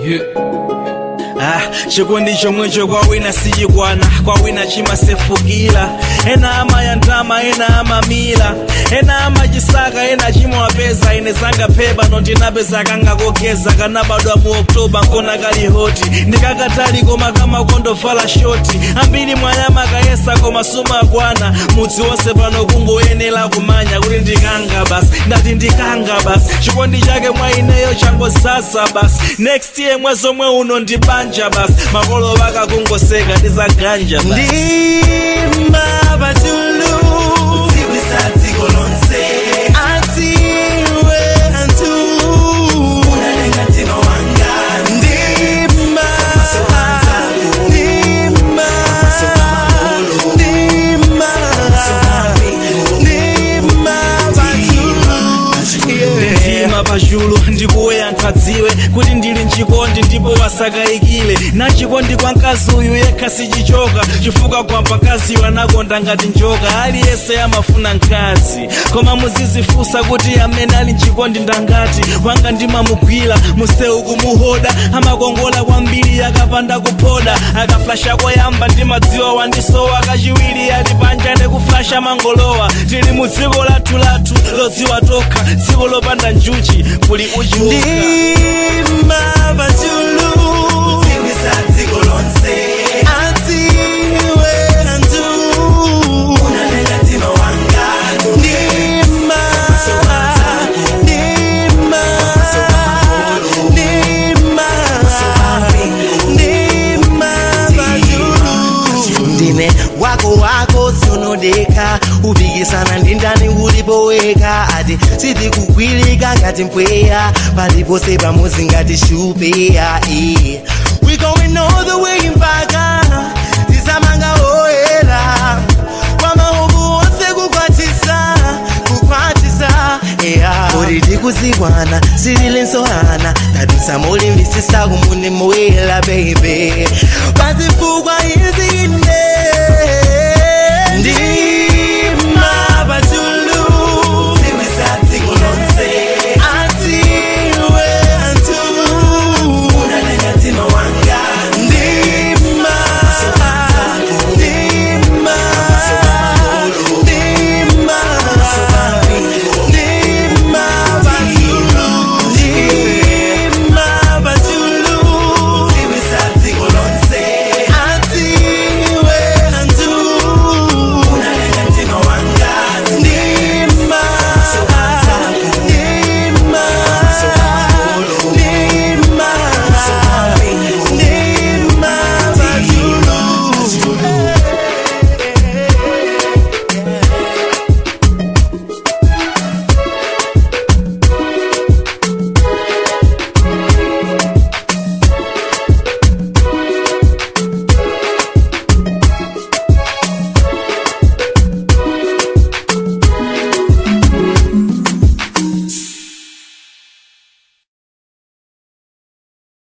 Ah, chikondi chomwecho kwa wina sichikwana kwa wina chimasefukira ena amayandama ena amamila ena amachisaka ena chimawapeza ine zanga pepa nondinapeza kangakogeza kanabadwa mu oktoba nkona kali hoti ndikakatali koma kama kondovala shoti ambiri mwanyama kayesa koma sumakwana mudzi wonse pano kungoyenera kumanya kuti ndikanga basi ndati ndikanga basi chikondi chake mwa ineyo changozaza basi next year mwezi omwe uno ndibanja basi makolo vakakungoseka ndizaganja basi ndima pachulu atiwe antu ndima ndima ndima ndima pachulu yeah. ndima pachulu ndikuwe anthu adziwe kuti ndili mchikondi ndipo wasakayikile na chikondi kwa mkazi uyu yekha sichichoka chifukwa kwa mpakaziyo anakonda ngati njoka aliyense amafuna mkazi koma muzizifunsa kuti amene ali mchikondi ndangati wanga ndimamugwira musewu kumuhoda amakongola kwambiri akapanda kuphoda akaflasha koyamba ndimadziwa wandisowa kachiwiri ati panja nekuflasha mangolowa tili mu dziko lathu lathu lodziwa tokha dziko lopanda njuchi kuli uchiuka ndima pachulu atiwe antu ndima ndima ndima ndima pachulu ndine wako wako sunodeka upikisana ndi ndani ulipoweka ati sitikugwilika ngati mpweya palipose pamuzi ngati shupeya eh. we going all the way mpaka tisamanga oyera kwa mahubu onse kukwatisa kukwatisa yeah. kuti tikuzikwana sililinsohana tadusa mulimvisisa kumuni moyela baby pazifukwa izine ndi